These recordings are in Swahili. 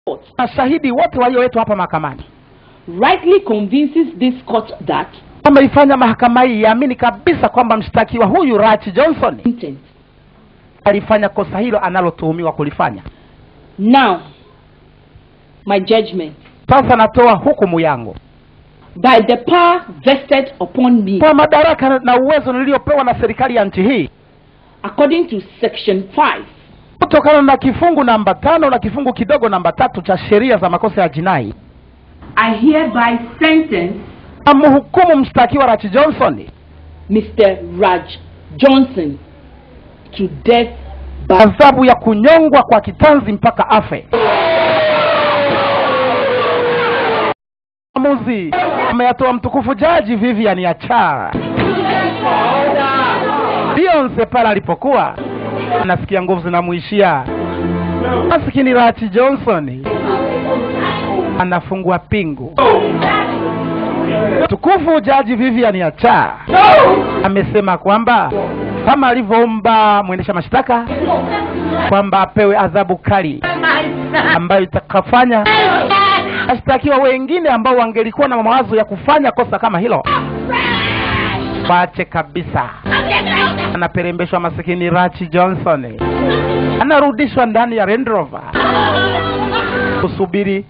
court mashahidi wote walioletwa hapa mahakamani rightly convinces this court that wameifanya mahakama hii iamini kabisa kwamba mshtakiwa huyu Rach Johnson intent. alifanya kosa hilo analotuhumiwa kulifanya. Now, my judgment Sasa natoa hukumu yangu by the power vested upon me kwa madaraka na uwezo niliyopewa na serikali ya nchi hii according to section 5 kutokana na kifungu namba tano na kifungu kidogo namba tatu cha sheria za makosa ya jinai I hereby sentence amhukumu mshtakiwa Rach Johnson Mr. Raj Johnson to death by adhabu ya kunyongwa kwa kitanzi mpaka afe. Maamuzi ameyatoa mtukufu jaji Vivian Achara. Beyonce pale alipokuwa anasikia nguvu zinamuishia, maskini Rach Johnson anafungua pingu. Mtukufu jaji Vivian Achara amesema kwamba kama alivyoomba mwendesha mashtaka kwamba apewe adhabu kali ambayo itakafanya washtakiwa wengine ambao wangelikuwa na mawazo ya kufanya kosa kama hilo waache kabisa. Anaperembeshwa masikini Rachi Johnson, anarudishwa ndani ya Land Rover kusubiri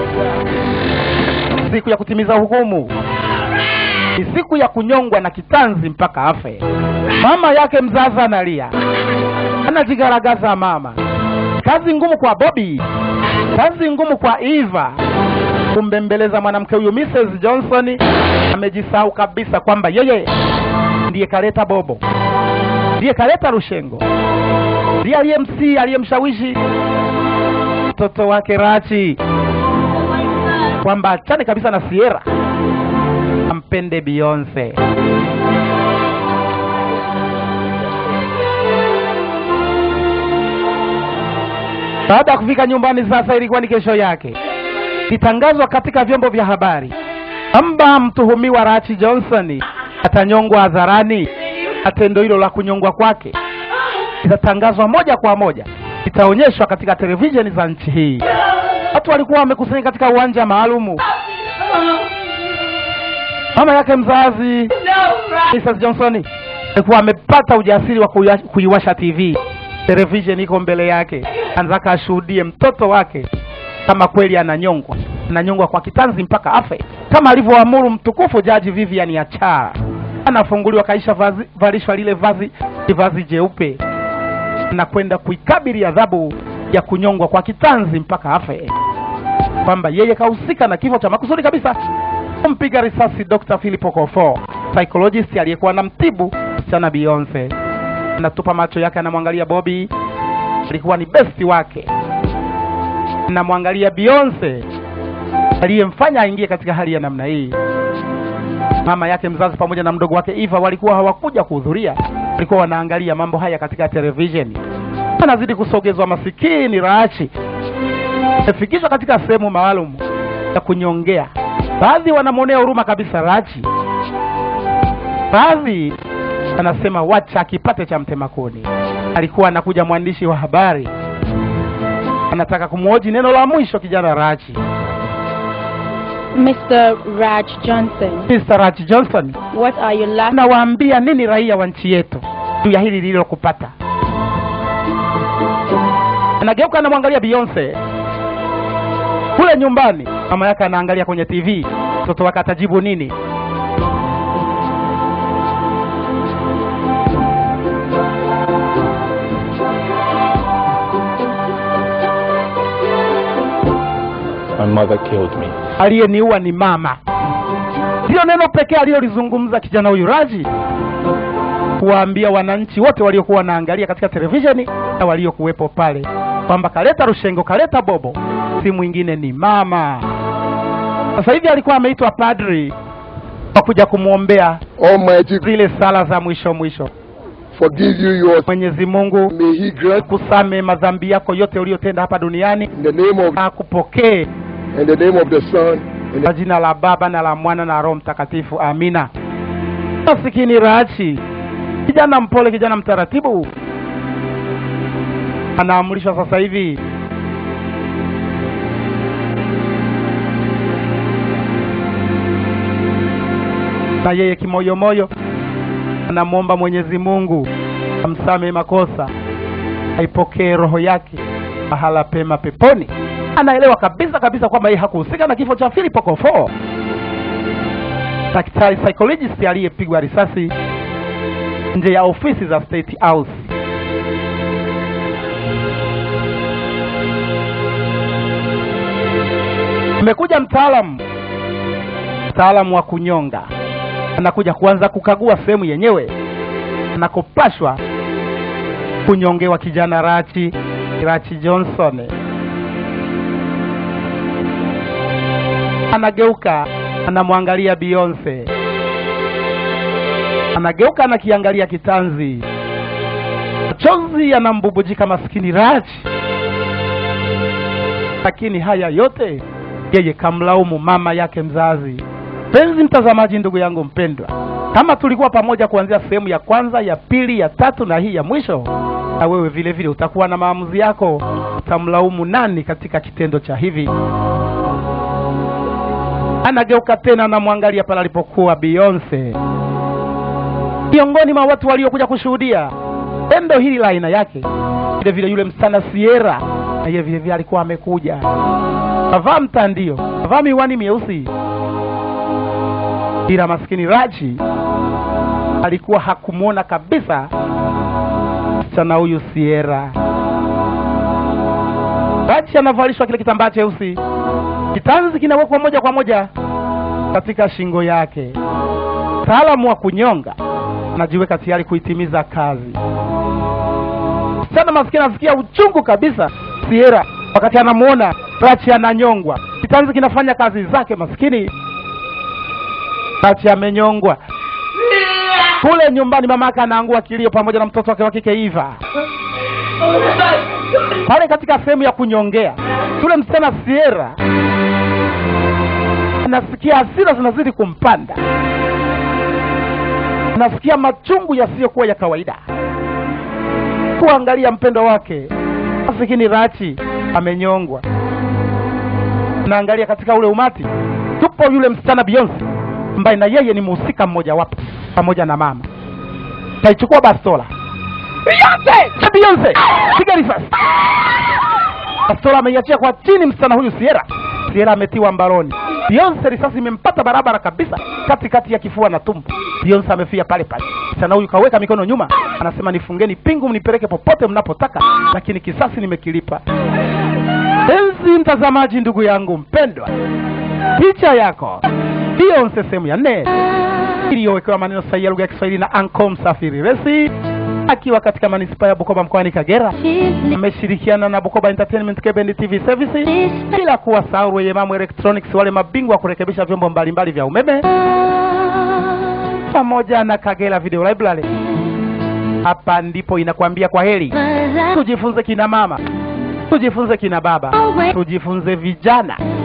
siku ya kutimiza hukumu. Ni siku ya kunyongwa na kitanzi mpaka afe. Mama yake mzazi analia, anajigaragaza mama. Kazi ngumu kwa Bobby, kazi ngumu kwa Eva kumbembeleza mwanamke huyu. Mrs Johnson amejisahau kabisa kwamba yeye ndiye kaleta bobo, ndiye kaleta rushengo, ndiye aliyemsii, aliyemshawishi mtoto wake Rachi kwamba achane kabisa na Sierra ampende Beyonce. Baada ya kufika nyumbani, sasa ilikuwa ni kesho yake, litangazwa katika vyombo vya habari kwamba mtuhumiwa Rachi Johnson atanyongwa hadharani, na tendo hilo la kunyongwa kwake litatangazwa moja kwa moja, litaonyeshwa katika televisheni za nchi hii. Watu walikuwa wamekusanyika katika uwanja maalumu. Mama yake mzazi Mrs. Johnson alikuwa amepata ujasiri wa kuiwa- kuiwasha TV. Television iko mbele yake, anataka ashuhudie mtoto wake kama kweli ananyongwa, ananyongwa kwa kitanzi mpaka afe, kama alivyoamuru mtukufu Jaji Vivian Achara. Anafunguliwa, kaisha vazi, valishwa lile vazi vazi jeupe na kwenda kuikabili adhabu ya kunyongwa kwa kitanzi mpaka afe, kwamba yeye kahusika na kifo cha makusudi kabisa kumpiga risasi Dr. Philip Okofor, psychologist aliyekuwa anamtibu msichana Beyonce. Anatupa macho yake, anamwangalia Bobby, alikuwa ni besti wake, anamwangalia Beyonce aliyemfanya aingie katika hali ya namna hii. Mama yake mzazi pamoja na mdogo wake Eva walikuwa hawakuja kuhudhuria, walikuwa wanaangalia mambo haya katika televisheni. Anazidi kusogezwa, masikini Rachi amefikishwa katika sehemu maalum ya kunyongea. Baadhi wanamwonea huruma kabisa Rachi, baadhi anasema wacha akipate cha mtema kuni. Alikuwa anakuja mwandishi wa habari, anataka kumhoji neno la mwisho kijana Rachi. Mr. Raj Johnson, Mr. Rachi Johnson, what are your last nawaambia nini raia wa nchi yetu juu ya hili lililokupata? Anageuka anamwangalia Beyonce kule nyumbani, mama yake anaangalia kwenye TV, mtoto wake atajibu nini? My mother killed me. Aliyeniua ni mama. Ndiyo neno pekee aliyolizungumza kijana huyu Raji, kuwaambia wananchi wote waliokuwa wanaangalia katika televisheni na waliokuwepo pale kwamba kaleta rushengo, kaleta bobo, si mwingine ni mama. Sasa hivi alikuwa ameitwa padri kwa kuja kumwombea Almighty zile sala za mwisho mwisho. forgive you your Mwenyezi Mungu may He grant kusame madhambi yako yote uliyotenda hapa duniani in the name of na akupokee in the name of the Son in kwa the jina la Baba na la Mwana na Roho Mtakatifu, amina. Masikini Rachi, kijana mpole, kijana mtaratibu, anaamrishwa sasa hivi na yeye kimoyomoyo anamwomba Mwenyezi Mungu amsamehe makosa, aipokee roho yake mahala pema peponi. Anaelewa kabisa kabisa kwamba yeye hakuhusika na kifo cha Philip Okofor, daktari psychologist aliyepigwa risasi nje ya ofisi za State House. Amekuja mtaalamu mtaalamu wa kunyonga, anakuja kuanza kukagua sehemu yenyewe anakopashwa kunyongewa kijana Rachi Rachi Johnson. Anageuka anamwangalia Beyonce, anageuka anakiangalia kitanzi, machozi yanambubujika maskini Rachi, lakini haya yote yeye kamlaumu mama yake mzazi. Penzi mtazamaji, ndugu yangu mpendwa, kama tulikuwa pamoja kuanzia sehemu ya kwanza, ya pili, ya tatu na hii ya mwisho, na wewe vile vile utakuwa na maamuzi yako. Utamlaumu nani katika kitendo cha hivi? Anageuka tena, anamwangalia pale alipokuwa Beyonce, miongoni mwa watu waliokuja kushuhudia tendo hili la aina yake. Vile vile yule msichana Sierra na yeye vile vile alikuwa amekuja, kavaa mtandio, kavaa miwani mieusi ila maskini Raji alikuwa hakumwona kabisa msichana huyu Sierra. Raji anavalishwa kile kitambaa cheusi, kitanzi kinawekwa moja kwa moja katika shingo yake. Mtaalamu wa kunyonga anajiweka tayari kuitimiza kazi. Msichana maskini anasikia uchungu kabisa Sierra wakati anamuona Rachi ananyongwa, kitanzi kinafanya kazi zake maskini Rachi amenyongwa kule nyumbani, mama yake anaangua kilio pamoja na mtoto wake wa kike Eva pale katika sehemu ya kunyongea. Yule msichana Sierra anasikia hasira zinazidi kumpanda, anasikia machungu yasiyokuwa ya kawaida kuangalia mpendo wake masikini Rachi amenyongwa. Naangalia katika ule umati, tupo yule msichana Beyonce ambaye na yeye ni mhusika mmoja wapo pamoja na mama. Kaichukua bastola Beyonce, cha Beyonce, piga risasi. Bastola ameiachia kwa chini msichana huyu Sierra. Sierra ametiwa mbaroni. Beyonce risasi imempata barabara kabisa katikati ya kifua na tumbo. Beyonce amefia pale pale. Msichana huyu kaweka mikono nyuma, anasema nifungeni pingu, mnipeleke popote mnapotaka, lakini kisasi nimekilipa. Enzi mtazamaji, ndugu yangu mpendwa, picha yako Beyonce sehemu ya nne iliyowekewa maneno sahihi ya lugha ya Kiswahili na Anko Msafiri Resi akiwa katika manispaa ya Bukoba mkoani Kagera. Ameshirikiana na Bukoba Entertainment Cable TV Services, bila kuwasahau Rweyemamu Electronics, wale mabingwa wa kurekebisha vyombo mbalimbali vya umeme, pamoja na Kagera Video Library. Hapa ndipo inakwambia kwa heri. Tujifunze kina mama, tujifunze kina baba, tujifunze vijana